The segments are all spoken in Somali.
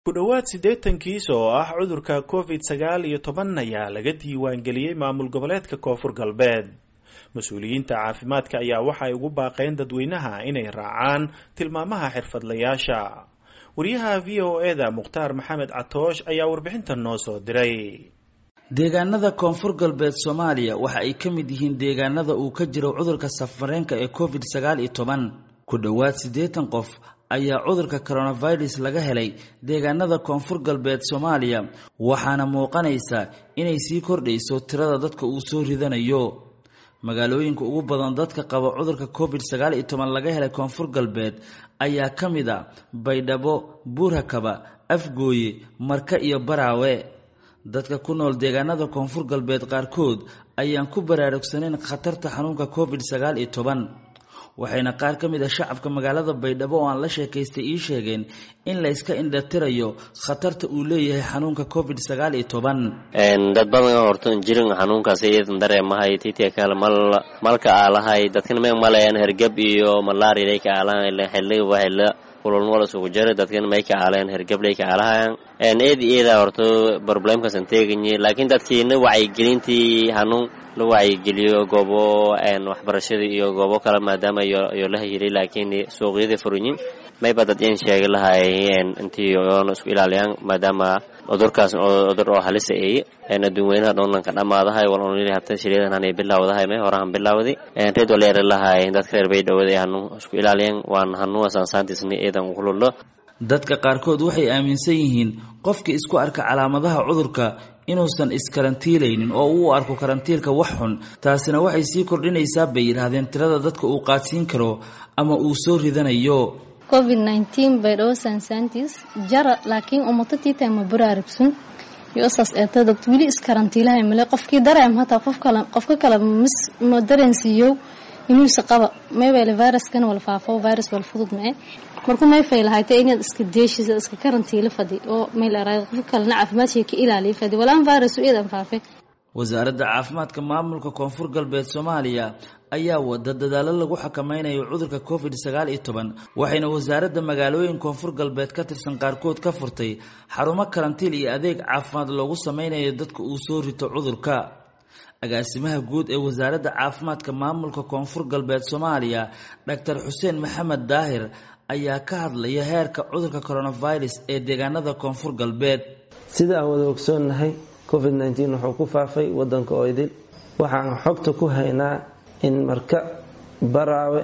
ku dhowaad siddeetan kiis oo ah cudurka covid sagaal iyo toban ayaa laga diiwaangeliyey maamul goboleedka koonfur galbeed mas-uuliyiinta caafimaadka ayaa waxay ugu baaqeen dadweynaha inay raacaan tilmaamaha xirfadlayaasha wariyaha v o e da mukhtaar maxamed catoosh ayaa warbixintan noo soo diray deegaanada koonfur galbeed soomaaliya waxa ay ka mid yihiin deegaanada uu ka jiro cudurka safareenka ee covid sagaal iyo toban ku dhowaad siddeetan qof ayaa cudurka coronavirus laga helay deegaanada koonfur galbeed soomaaliya waxaana muuqanaysa inay sii kordhayso tirada dadka uu soo ridanayo magaalooyinka ugu badan dadka qaba cudurka covid sagaal iyo toban laga helay koonfur galbeed ayaa ka mid a baydhabo buurhakaba afgooye marka iyo baraawe dadka ku nool deegaanada koonfur galbeed qaarkood ayaan ku baraarugsanayn khatarta xanuunka covid sagaal iyo toban waxayna qaar ka mid a shacabka magaalada baydhabo oo aan la sheekaystay ii sheegeen in layska indhatirayo khatarta uu leeyahay xanuunka covid sagaal iyo toban dad badan horto jirin xanuunkaas iyadan dareemahay titia kale mal malka aalahay dadkana me malayaan hergab iyo malaria ka aalahan xiliba xila kululnwal isugu jira dadkan may ka aaleen hergablay ka aalahayan eed eeda horto problemkasan teeganyi laakiin dadkiina wacyigelintii hanuun la wacyigeliyo goobo waxbarashada iyo goobo kale maadaama iyo la hayilay laakiin suuqyada furinyin mayba dad in sheegi lahay intii oona isku ilaaliyaan maadaama cudurkaas cudur oo halisa eey adduunweynaha dhoonanka dhammaadahay walonili habta shiryadan hanay bilaawdahay may horahan bilaawday reed waleeri lahay dadka reer baydhowada hanuun isku ilaaliyaan waan hanuun saansaantiisni eedan kulullo dadka qaarkood waxay aaminsan yihiin qofkii isku arka calaamadaha cudurka inuusan iskarantiilaynin oo uu arko karantiilka wax xun taasina waxay sii kordhinaysaa bay yidhaahdeen tirada dadka uu qaadsiin karo ama uu soo ridanayo covid nneteen baydhabo saansaantiis jara laakiin umatatiita ma baraarugsun yosaas eeta dad weli iskarantiilahay male qofkii dareem hataa qof kale qofka kale mis ma dareensiiyo inuusa qaba maybele viruskana wala faafo virus wala fudud mae markuu mayfay lahayta inaad iska deeshisa iska karantiila fadi oo mayleeraa qofka kalena caafimaadshii ka ilaaliya fadi walaan virus u eedan faafe wasaaradda caafimaadka maamulka koonfur galbeed soomaaliya ayaa wada dadaalo lagu xakameynayo cudurka covid sagaal iyo toban waxayna wasaaradda magaalooyin koonfur galbeed ka tirsan qaarkood ka furtay xarumo karantiil iyo adeeg caafimaad loogu sameynayo dadka uu soo rito cudurka agaasimaha guud ee wasaaradda caafimaadka maamulka koonfur galbeed soomaaliya doctor xuseen maxamed daahir ayaa ka hadlaya heerka cudurka coronavirus ee deegaanada koonfur galbeed sida aan wada ogsoonnahay covid nneteen wuxuu ku faafay wadanka oo idil waxaan xogta ku haynaa in marka baraawe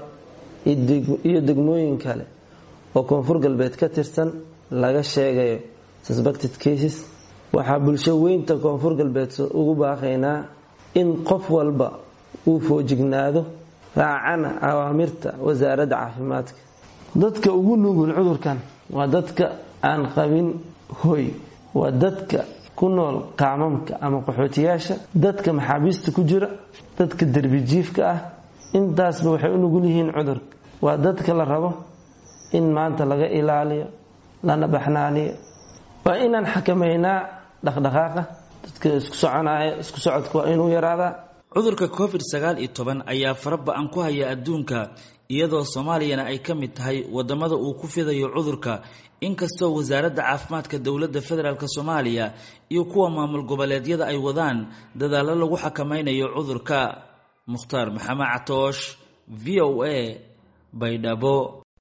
iyo degmooyin kale oo koonfur galbeed ka tirsan laga sheegayo suspected cases waxaa bulsho weynta koonfur galbeed ugu baaqaynaa in qof walba uu foojignaado raacana awaamirta wasaaradda caafimaadka dadka ugu nugul cudurkan waa dadka aan qabin hoy waa dadka ku nool qaamamka ama qaxootiyaasha dadka maxaabiista ku jira dadka derbijiifka ah intaasba waxay u nugul yihiin cudurka waa dadka la rabo in maanta laga ilaaliyo lana baxnaaniyo waa inaan xakameynaa dhaqdhaqaaqa dadka isku soconaya isku socodka waa inuu yaraadaa cudurka covid sagaal iyo toban ayaa fara ba-an ku haya adduunka iyadoo soomaaliyana ay ka mid tahay wadamada uu ku fidayo cudurka inkastoo wasaaradda caafimaadka dowladda federaalk soomaaliya iyo kuwa maamul goboleedyada ay wadaan dadaallo lagu xakameynayo cudurka mukhtaar maxamed catoosh v o a baydhabo